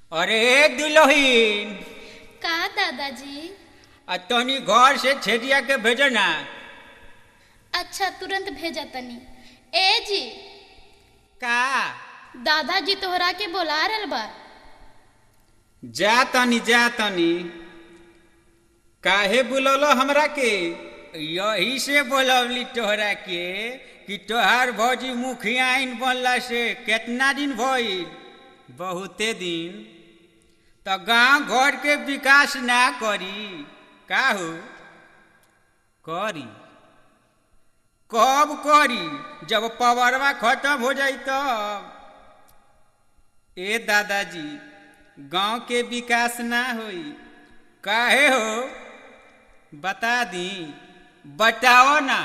अरे दुल्हीन का दादाजी आ तनी घर से छेदिया के भेजो ना अच्छा तुरंत भेजा तनी ए जी का दादाजी तोहरा के बोला रहल बा जा तनी जा तनी काहे बुलौलो हमरा के यही से बोलौली तोहरा के कि तोहार भौजी मुखियाइन बनला से केतना दिन भइल बहुते दिन तो गांव घर के विकास ना करी का हो करी कब करी जब पवरवा खत्म हो जाई तब ए दादाजी गांव के विकास ना होई काहे हो बता दी बताओ ना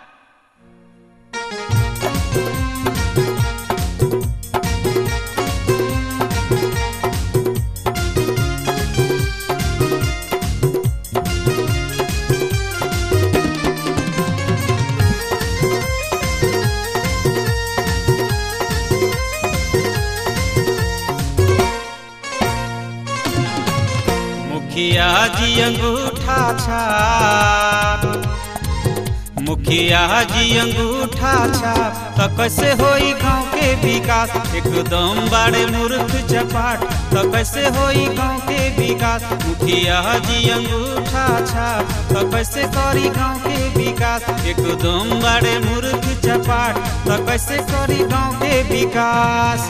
मुखिया जी अंगूठा छाप मुखिया जी अंगूठा छाप तो कैसे होई गांव के विकास एकदम बड़े मूर्ख चपाट तो कैसे होई गांव के विकास मुखिया जी अंगूठा छाप तो कैसे करी गांव के विकास एकदम बड़े मूर्ख चपाट तो कैसे करी गांव के विकास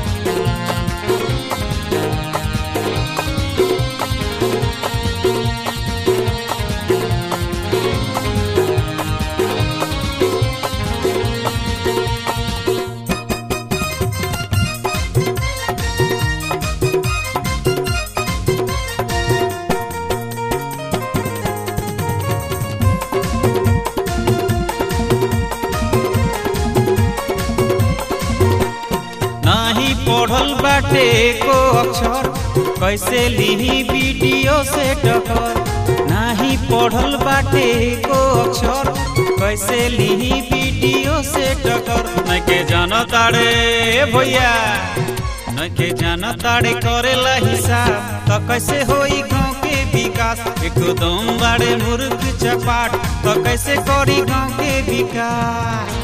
नाही पढ़ल बाटे को अक्षर कैसे लिही वीडियो से टकर नाही पढ़ल बाटे को अक्षर कैसे लिही वीडियो से टकर न के जान ताड़े भैया न के जान ताड़े करेला हिसाब तो कैसे होई गाँव के विकास एकदम बड़े मूर्ख चपाट तो कैसे करी गाँव के विकास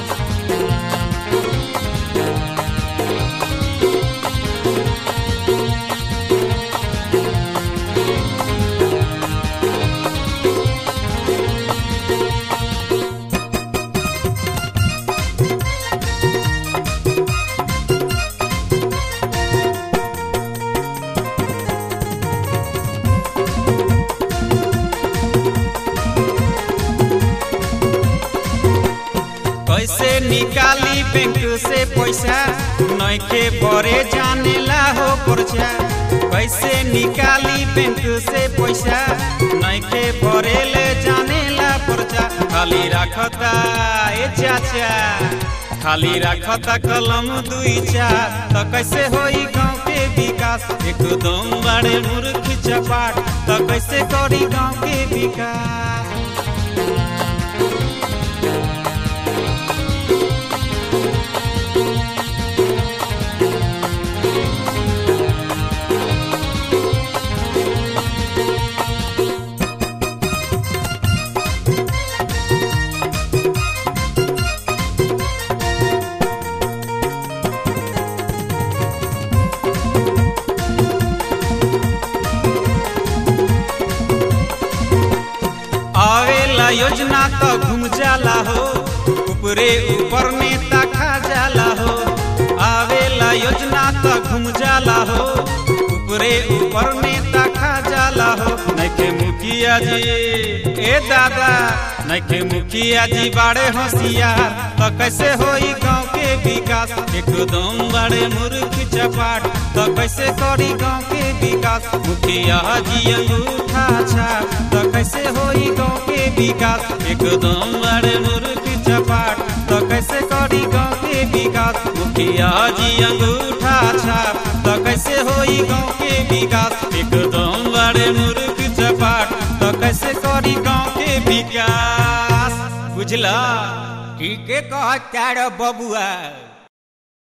कैसे निकाली बैंक से पैसा नैखे बरे जाने ला हो पर्चा कैसे निकाली बैंक से पैसा नैखे बरे ले जाने ला पर्चा खाली रखता ए चाचा खाली रखता कलम दुई चार तो कैसे होई गाँव के विकास एकदम बड़े मूर्ख चपाट तो कैसे करी गाँव के विकास आवेला योजना तो घूम जाला हो ऊपरे ऊपर नेता खा जाला हो आवेला योजना तो घूम जाला हो ऊपरे ऊपर नेता खा जाला हो नैखे मुखिया जी ए दादा नैखे मुखिया जी बड़े होशियार तो कैसे होई गाँव के विकास एकदम बड़े मूर्ख चपाट तो कैसे करी गाँव के विकास मुखिया जी अंगूठा छाप तो कैसे होई गाँव के विकास एकदम बड़े मूर्ख चपाट तो कैसे करी गाँव के विकास मुखिया जी अंगूठा छाप तो कैसे होई गाँव के विकास एकदम बड़े मूर्ख चपाट तो कैसे करी गाँव के विकास बुझला ठीके कहता रे बबुआ